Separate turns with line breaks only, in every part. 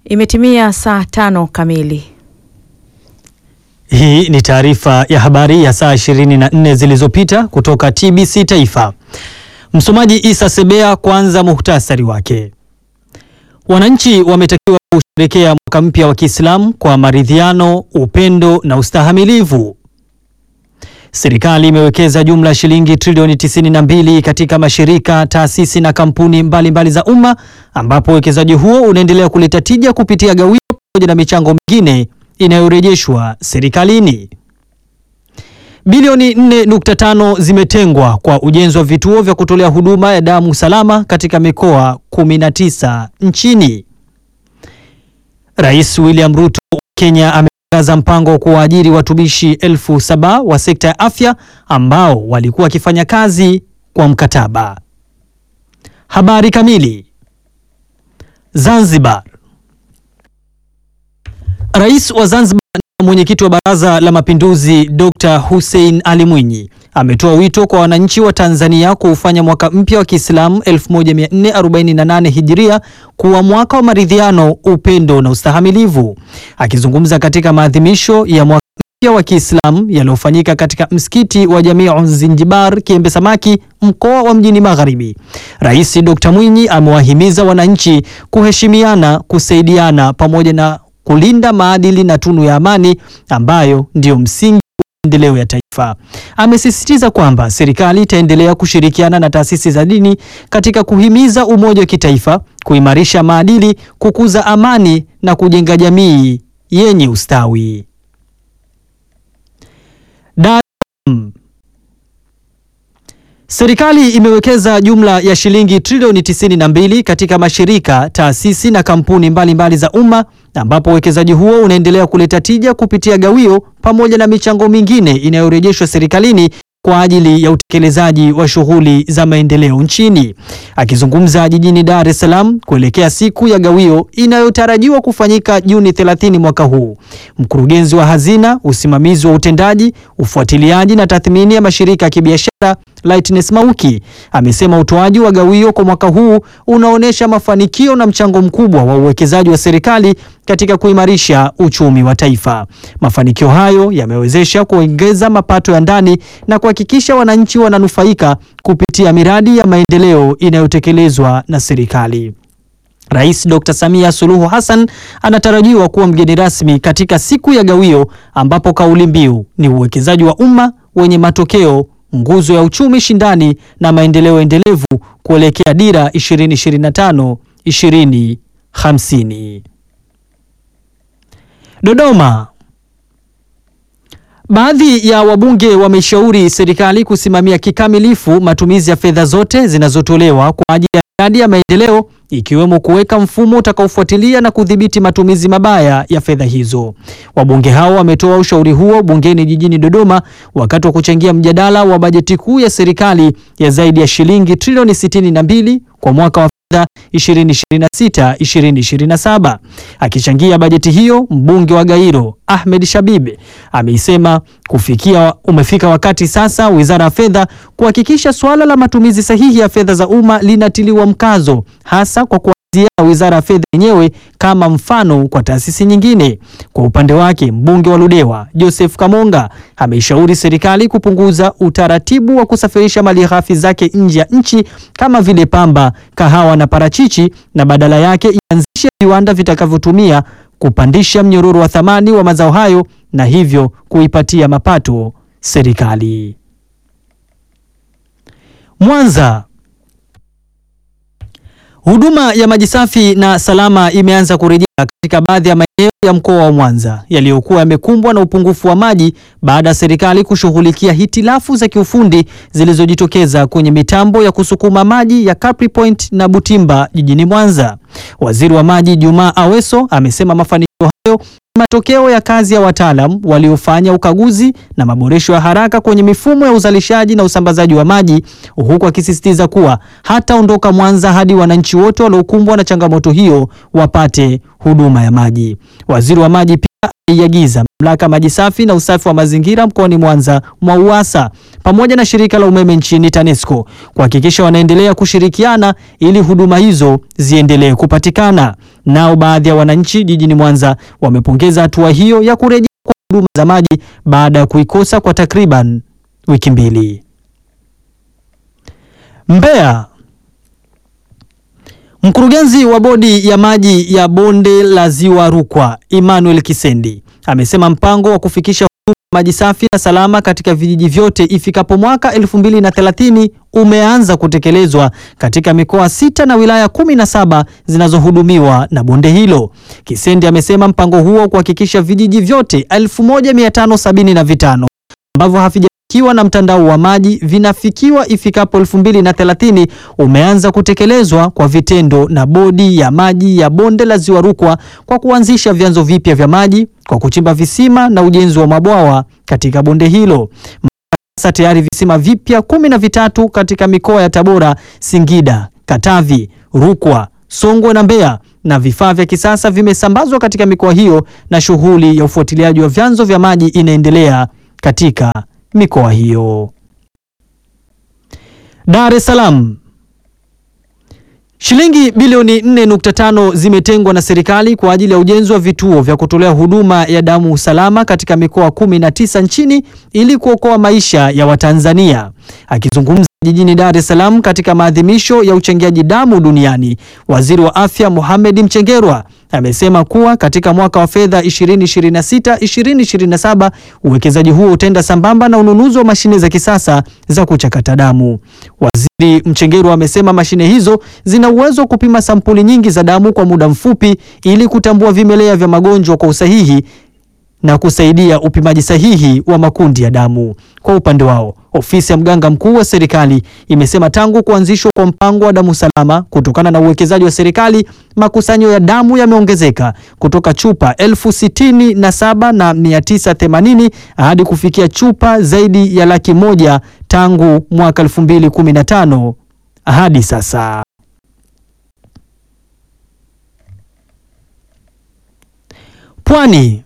Imetimia saa tano kamili.
Hii ni taarifa ya habari ya saa 24 zilizopita kutoka TBC Taifa. Msomaji Isa Sebea. Kwanza muhtasari wake. Wananchi wametakiwa kusherekea mwaka mpya wa Kiislamu kwa maridhiano, upendo na ustahamilivu. Serikali imewekeza jumla ya shilingi trilioni 92 katika mashirika, taasisi na kampuni mbalimbali mbali za umma ambapo uwekezaji huo unaendelea kuleta tija kupitia gawio pamoja na michango mingine inayorejeshwa serikalini. Bilioni 4.5 zimetengwa kwa ujenzi wa vituo vya kutolea huduma ya damu salama katika mikoa 19 nchini. Rais William Ruto wa Kenya ametangaza mpango wa kuwaajiri watumishi elfu saba wa sekta ya afya ambao walikuwa wakifanya kazi kwa mkataba. Habari kamili. Zanzibar. Rais wa Zanzibar na mwenyekiti wa Baraza la Mapinduzi Dr. Hussein Ali Mwinyi ametoa wito kwa wananchi wa Tanzania kuufanya mwaka mpya wa Kiislamu 1448 Hijiria kuwa mwaka wa maridhiano, upendo na ustahamilivu. Akizungumza katika maadhimisho ya mwaka mpya wa Kiislamu yaliyofanyika katika msikiti wa Jamiu Zinjibar Kiembe Samaki mkoa wa Mjini Magharibi, Rais Dr. Mwinyi amewahimiza wananchi kuheshimiana, kusaidiana pamoja na kulinda maadili na tunu ya amani ambayo ndiyo msingi wa maendeleo ya taifa. Amesisitiza kwamba serikali itaendelea kushirikiana na taasisi za dini katika kuhimiza umoja wa kitaifa, kuimarisha maadili, kukuza amani na kujenga jamii yenye ustawi. Dar Serikali imewekeza jumla ya shilingi trilioni 92 katika mashirika, taasisi na kampuni mbalimbali mbali za umma ambapo uwekezaji huo unaendelea kuleta tija kupitia gawio pamoja na michango mingine inayorejeshwa serikalini kwa ajili ya utekelezaji wa shughuli za maendeleo nchini. Akizungumza jijini Dar es Salaam kuelekea siku ya gawio inayotarajiwa kufanyika Juni 30 mwaka huu, mkurugenzi wa hazina, usimamizi wa utendaji, ufuatiliaji na tathmini ya mashirika ya kibiashara Lightness Mauki amesema utoaji wa gawio kwa mwaka huu unaonyesha mafanikio na mchango mkubwa wa uwekezaji wa serikali katika kuimarisha uchumi wa taifa. Mafanikio hayo yamewezesha kuongeza mapato ya ndani na kuhakikisha wananchi wananufaika kupitia miradi ya maendeleo inayotekelezwa na serikali. Rais Dr. Samia Suluhu Hassan anatarajiwa kuwa mgeni rasmi katika siku ya gawio ambapo kauli mbiu ni uwekezaji wa umma wenye matokeo nguzo ya uchumi shindani na maendeleo endelevu kuelekea dira 2025 2050. Dodoma. Baadhi ya wabunge wameshauri serikali kusimamia kikamilifu matumizi ya fedha zote zinazotolewa kwa ajili ya miradi ya maendeleo ikiwemo kuweka mfumo utakaofuatilia na kudhibiti matumizi mabaya ya fedha hizo. Wabunge hao wametoa ushauri huo bungeni jijini Dodoma wakati wa kuchangia mjadala wa bajeti kuu ya serikali ya zaidi ya shilingi trilioni 62 kwa mwaka wa fedha 2026 2027. Akichangia bajeti hiyo, mbunge wa Gairo Ahmed Shabibe ameisema kufikia umefika wakati sasa Wizara ya Fedha kuhakikisha suala la matumizi sahihi ya fedha za umma linatiliwa mkazo hasa kwa kuanzia Wizara ya Fedha yenyewe kama mfano kwa taasisi nyingine. Kwa upande wake, mbunge wa Ludewa Joseph Kamonga ameishauri serikali kupunguza utaratibu wa kusafirisha malighafi zake nje ya nchi kama vile pamba, kahawa na parachichi na badala yake ianzishe viwanda vitakavyotumia kupandisha mnyororo wa thamani wa mazao hayo na hivyo kuipatia mapato serikali. Mwanza. Huduma ya maji safi na salama imeanza kurejea katika baadhi ya maeneo ya mkoa wa Mwanza yaliyokuwa yamekumbwa na upungufu wa maji baada ya serikali kushughulikia hitilafu za kiufundi zilizojitokeza kwenye mitambo ya kusukuma maji ya Capri Point na Butimba jijini Mwanza. Waziri wa Maji Jumaa Aweso amesema mafanikio hayo ni matokeo ya kazi ya wataalam waliofanya ukaguzi na maboresho ya haraka kwenye mifumo ya uzalishaji na usambazaji wa maji, huku akisisitiza kuwa hataondoka Mwanza hadi wananchi wote waliokumbwa na changamoto hiyo wapate huduma ya maji. Waziri wa Maji pia aliagiza mamlaka ya maji safi na usafi wa mazingira mkoani Mwanza MWAUWASA pamoja na shirika la umeme nchini TANESCO kuhakikisha wanaendelea kushirikiana ili huduma hizo ziendelee kupatikana. Nao baadhi ya wananchi jijini Mwanza wamepongeza hatua hiyo ya kurejea kwa huduma za maji baada ya kuikosa kwa takriban wiki mbili. Mbeya. Mkurugenzi wa bodi ya maji ya bonde la Ziwa Rukwa, Emmanuel Kisendi, amesema mpango wa kufikisha huduma maji safi na salama katika vijiji vyote ifikapo mwaka 2030 umeanza kutekelezwa katika mikoa sita na wilaya kumi na saba zinazohudumiwa na bonde hilo. Kisendi amesema mpango huo kuhakikisha vijiji vyote 1575 ambavyo havija kiwa na mtandao wa maji vinafikiwa ifikapo 2030 umeanza kutekelezwa kwa vitendo na bodi ya maji ya bonde la Ziwa Rukwa kwa kuanzisha vyanzo vipya vya maji kwa kuchimba visima na ujenzi wa mabwawa katika bonde hilo. Sasa tayari visima vipya kumi na vitatu katika mikoa ya Tabora, Singida, Katavi, Rukwa, Songwe na Mbeya na vifaa vya kisasa vimesambazwa katika mikoa hiyo na shughuli ya ufuatiliaji wa vyanzo vya maji inaendelea katika mikoa hiyo. Dar es Salaam. Shilingi bilioni 4.5 zimetengwa na serikali kwa ajili ya ujenzi wa vituo vya kutolea huduma ya damu salama katika mikoa 19 nchini ili kuokoa maisha ya Watanzania. Akizungumza jijini Dar es Salaam katika maadhimisho ya uchangiaji damu duniani, Waziri wa Afya Mohamed Mchengerwa amesema kuwa katika mwaka wa fedha 2026-2027 uwekezaji huo utaenda sambamba na ununuzi wa mashine za kisasa za kuchakata damu. Waziri Mchengerwa amesema mashine hizo zina uwezo wa kupima sampuli nyingi za damu kwa muda mfupi ili kutambua vimelea vya magonjwa kwa usahihi na kusaidia upimaji sahihi wa makundi ya damu. Kwa upande wao, ofisi ya mganga mkuu wa serikali imesema tangu kuanzishwa kwa mpango wa damu salama, kutokana na uwekezaji wa serikali, makusanyo ya damu yameongezeka kutoka chupa elfu sitini na saba na mia tisa themanini hadi kufikia chupa zaidi ya laki moja tangu mwaka 2015 hadi sasa. Pwani.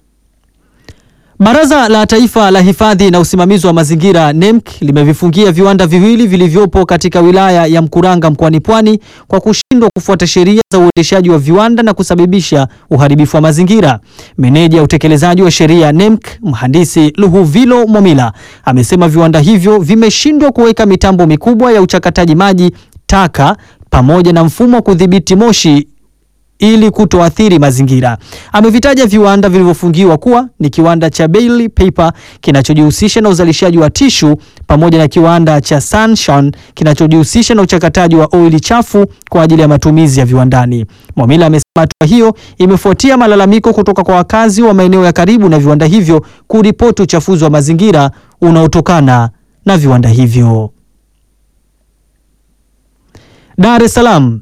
Baraza la Taifa la Hifadhi na Usimamizi wa Mazingira NEMC limevifungia viwanda viwili vilivyopo katika wilaya ya Mkuranga mkoani Pwani kwa kushindwa kufuata sheria za uendeshaji wa viwanda na kusababisha uharibifu wa mazingira. Meneja ya utekelezaji wa sheria NEMC, Mhandisi Luhuvilo Momila, amesema viwanda hivyo vimeshindwa kuweka mitambo mikubwa ya uchakataji maji taka pamoja na mfumo wa kudhibiti moshi ili kutoathiri mazingira. Amevitaja viwanda vilivyofungiwa kuwa ni kiwanda cha Bailey Paper kinachojihusisha na uzalishaji wa tishu pamoja na kiwanda cha Sunshine kinachojihusisha na uchakataji wa oili chafu kwa ajili ya matumizi ya viwandani. Mwamila amesema hatua hiyo imefuatia malalamiko kutoka kwa wakazi wa maeneo ya karibu na viwanda hivyo kuripoti uchafuzi wa mazingira unaotokana na viwanda hivyo. Dar es Salaam.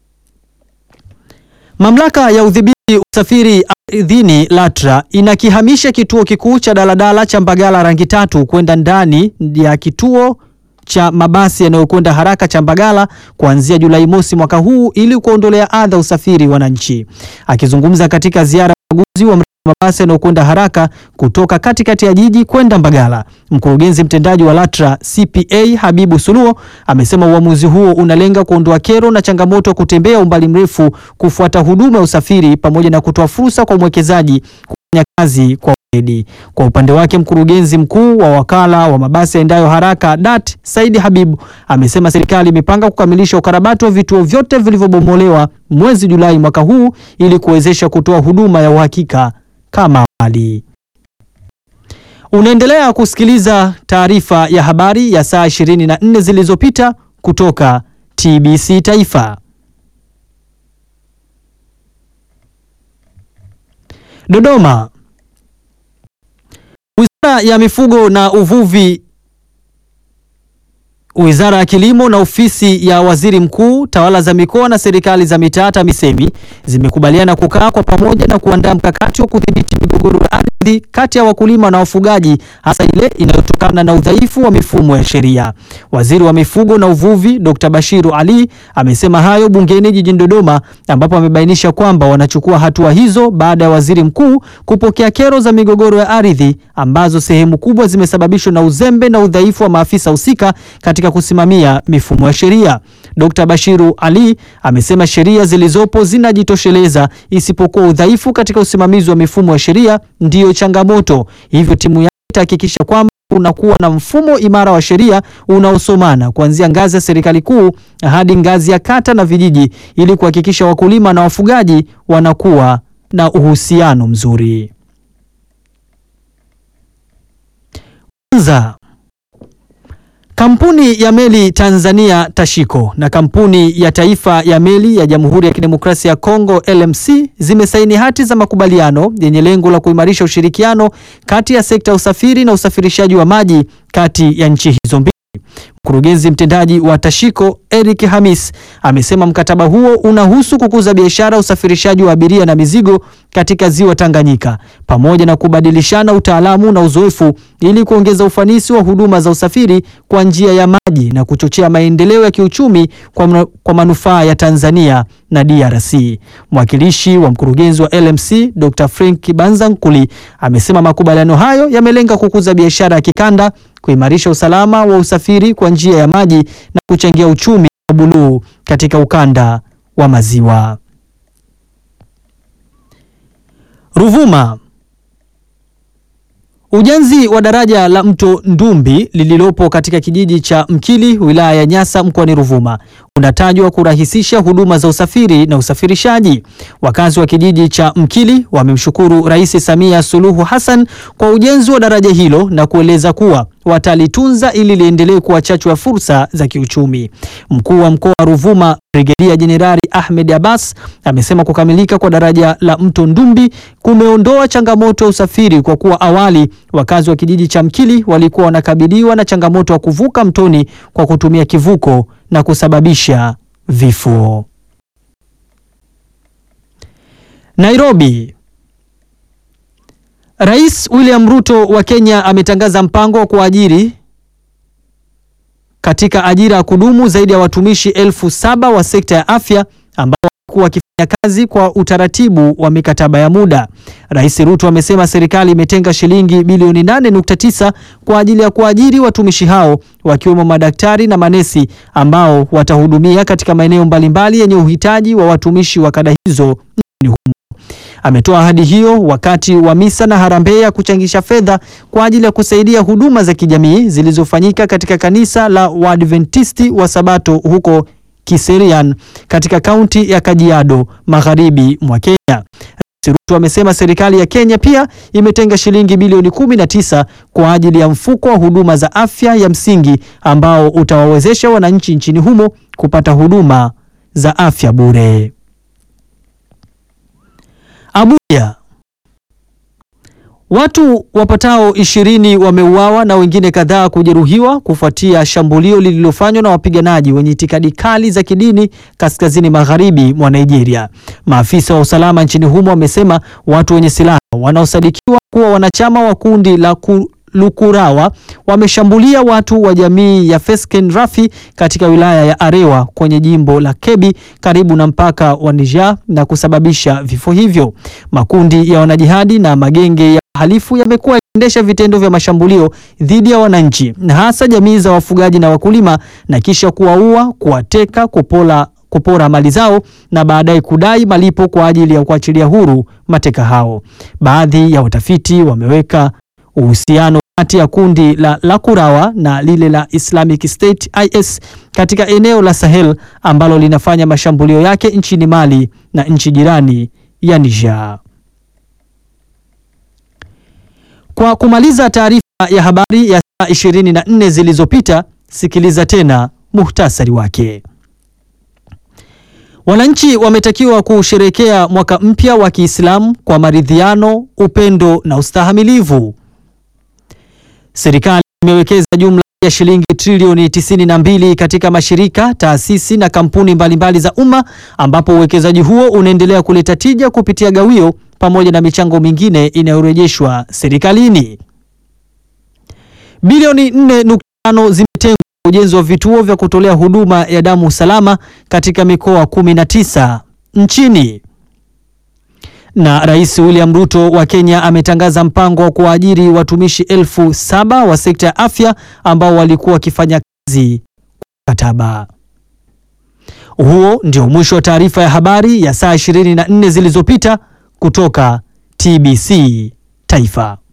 Mamlaka ya udhibiti usafiri ardhini LATRA inakihamisha kituo kikuu cha daladala cha Mbagala rangi tatu kwenda ndani ya kituo cha mabasi yanayokwenda haraka cha Mbagala kuanzia Julai mosi mwaka huu ili kuondolea adha usafiri wananchi. Akizungumza katika ziara ya ukaguzi wa mabasi yanayokwenda haraka kutoka katikati ya jiji kwenda Mbagala, mkurugenzi mtendaji wa LATRA CPA Habibu Suluo amesema uamuzi huo unalenga kuondoa kero na changamoto ya kutembea umbali mrefu kufuata huduma ya usafiri pamoja na kutoa fursa kwa mwekezaji kufanya kazi kwa weledi. Kwa upande wake, mkurugenzi mkuu wa wakala wa mabasi yaendayo haraka DAT Saidi Habibu amesema serikali imepanga kukamilisha ukarabati wa vituo vyote vilivyobomolewa mwezi Julai mwaka huu ili kuwezesha kutoa huduma ya uhakika kama awali. Unaendelea kusikiliza taarifa ya habari ya saa 24 zilizopita kutoka TBC Taifa. Dodoma. Wizara ya Mifugo na Uvuvi Wizara ya Kilimo na Ofisi ya Waziri Mkuu, Tawala za Mikoa na Serikali za Mitaa TAMISEMI zimekubaliana kukaa kwa pamoja na kuandaa mkakati wa kudhibiti migogoro ya ardhi kati ya wakulima na wafugaji, hasa ile inayotokana na udhaifu wa mifumo ya sheria. Waziri wa Mifugo na Uvuvi, Dr. Bashiru Ali amesema hayo bungeni jijini Dodoma, ambapo amebainisha kwamba wanachukua hatua hizo baada ya Waziri Mkuu kupokea kero za migogoro ya ardhi ambazo sehemu kubwa zimesababishwa na uzembe na udhaifu wa maafisa husika katika kusimamia mifumo ya sheria. Dr. Bashiru Ali amesema sheria zilizopo zinajitosheleza isipokuwa udhaifu katika usimamizi wa mifumo ya sheria ndiyo changamoto. Hivyo timu yake itahakikisha kwamba unakuwa na mfumo imara wa sheria unaosomana kuanzia ngazi ya serikali kuu hadi ngazi ya kata na vijiji ili kuhakikisha wakulima na wafugaji wanakuwa na uhusiano mzuri. Kwanza, Kampuni ya meli Tanzania Tashiko na kampuni ya taifa ya meli ya Jamhuri ya Kidemokrasia ya Kongo LMC zimesaini hati za makubaliano yenye lengo la kuimarisha ushirikiano kati ya sekta ya usafiri na usafirishaji wa maji kati ya nchi hizo mbili. Mkurugenzi mtendaji wa Tashiko Eric Hamis amesema mkataba huo unahusu kukuza biashara, usafirishaji wa abiria na mizigo katika ziwa Tanganyika pamoja na kubadilishana utaalamu na uzoefu ili kuongeza ufanisi wa huduma za usafiri kwa njia ya maji na kuchochea maendeleo ya kiuchumi kwa, kwa manufaa ya Tanzania na DRC. Mwakilishi wa mkurugenzi wa LMC Dr. Frank Banzankuli amesema makubaliano hayo yamelenga kukuza biashara ya kikanda, kuimarisha usalama wa usafiri kwa njia ya maji na kuchangia uchumi wa buluu katika ukanda wa maziwa. Ruvuma. Ujenzi wa daraja la mto Ndumbi lililopo katika kijiji cha Mkili wilaya ya Nyasa mkoani Ruvuma unatajwa kurahisisha huduma za usafiri na usafirishaji. Wakazi wa kijiji cha Mkili wamemshukuru Rais Samia Suluhu Hassan kwa ujenzi wa daraja hilo na kueleza kuwa watalitunza ili liendelee kuwa chachu ya fursa za kiuchumi. Mkuu wa mkoa wa Ruvuma Brigedia Jenerali Ahmed Abbas amesema kukamilika kwa daraja la mto Ndumbi kumeondoa changamoto ya usafiri kwa kuwa awali wakazi wa kijiji cha Mkili walikuwa wanakabiliwa na changamoto ya kuvuka mtoni kwa kutumia kivuko na kusababisha vifo. Nairobi. Rais William Ruto wa Kenya ametangaza mpango wa kuajiri katika ajira ya kudumu zaidi ya watumishi elfu saba wa sekta ya afya ambao walikuwa wakifanya kazi kwa utaratibu wa mikataba ya muda. Rais Ruto amesema serikali imetenga shilingi bilioni 8.9 kwa ajili ya kuajiri watumishi hao wakiwemo madaktari na manesi ambao watahudumia katika maeneo mbalimbali yenye uhitaji wa watumishi wa kada hizo nchini humo. Ametoa ahadi hiyo wakati wa misa na harambee ya kuchangisha fedha kwa ajili ya kusaidia huduma za kijamii zilizofanyika katika kanisa la Waadventisti wa Sabato huko Kiserian katika kaunti ya Kajiado magharibi mwa Kenya. Rais Ruto amesema serikali ya Kenya pia imetenga shilingi bilioni 19 kwa ajili ya mfuko wa huduma za afya ya msingi ambao utawawezesha wananchi nchini humo kupata huduma za afya bure. Abuja. Watu wapatao ishirini wameuawa na wengine kadhaa kujeruhiwa kufuatia shambulio lililofanywa na wapiganaji wenye itikadi kali za kidini kaskazini magharibi mwa Nigeria. Maafisa wa usalama nchini humo wamesema watu wenye silaha wanaosadikiwa kuwa wanachama wa kundi la ku Lukurawa wameshambulia watu wa jamii ya Fesken Rafi katika wilaya ya Arewa kwenye jimbo la Kebbi karibu na mpaka wa Niger na kusababisha vifo hivyo. Makundi ya wanajihadi na magenge ya halifu yamekuwa yakiendesha vitendo vya mashambulio dhidi ya wananchi na hasa jamii za wafugaji na wakulima na kisha kuwaua, kuwateka, kupola kupora mali zao na baadaye kudai malipo kwa ajili ya kuachilia huru mateka hao. Baadhi ya watafiti wameweka uhusiano kati ya kundi la Lakurawa na lile la Islamic State IS katika eneo la Sahel ambalo linafanya mashambulio yake nchini Mali na nchi jirani ya Niger. Kwa kumaliza taarifa ya habari ya saa 24 zilizopita, sikiliza tena muhtasari wake. Wananchi wametakiwa kusherekea mwaka mpya wa Kiislamu kwa maridhiano, upendo na ustahamilivu. Serikali imewekeza jumla ya shilingi trilioni 92 katika mashirika, taasisi na kampuni mbalimbali za umma ambapo uwekezaji huo unaendelea kuleta tija kupitia gawio pamoja na michango mingine inayorejeshwa serikalini. Bilioni 4.5 zimetengwa kwa ujenzi wa vituo vya kutolea huduma ya damu salama katika mikoa 19 nchini. Na Rais William Ruto wa Kenya ametangaza mpango wa kuwaajiri watumishi elfu saba wa sekta ya afya ambao walikuwa wakifanya kazi kwa mkataba. Huo ndio mwisho wa taarifa ya habari ya saa 24 zilizopita kutoka TBC Taifa.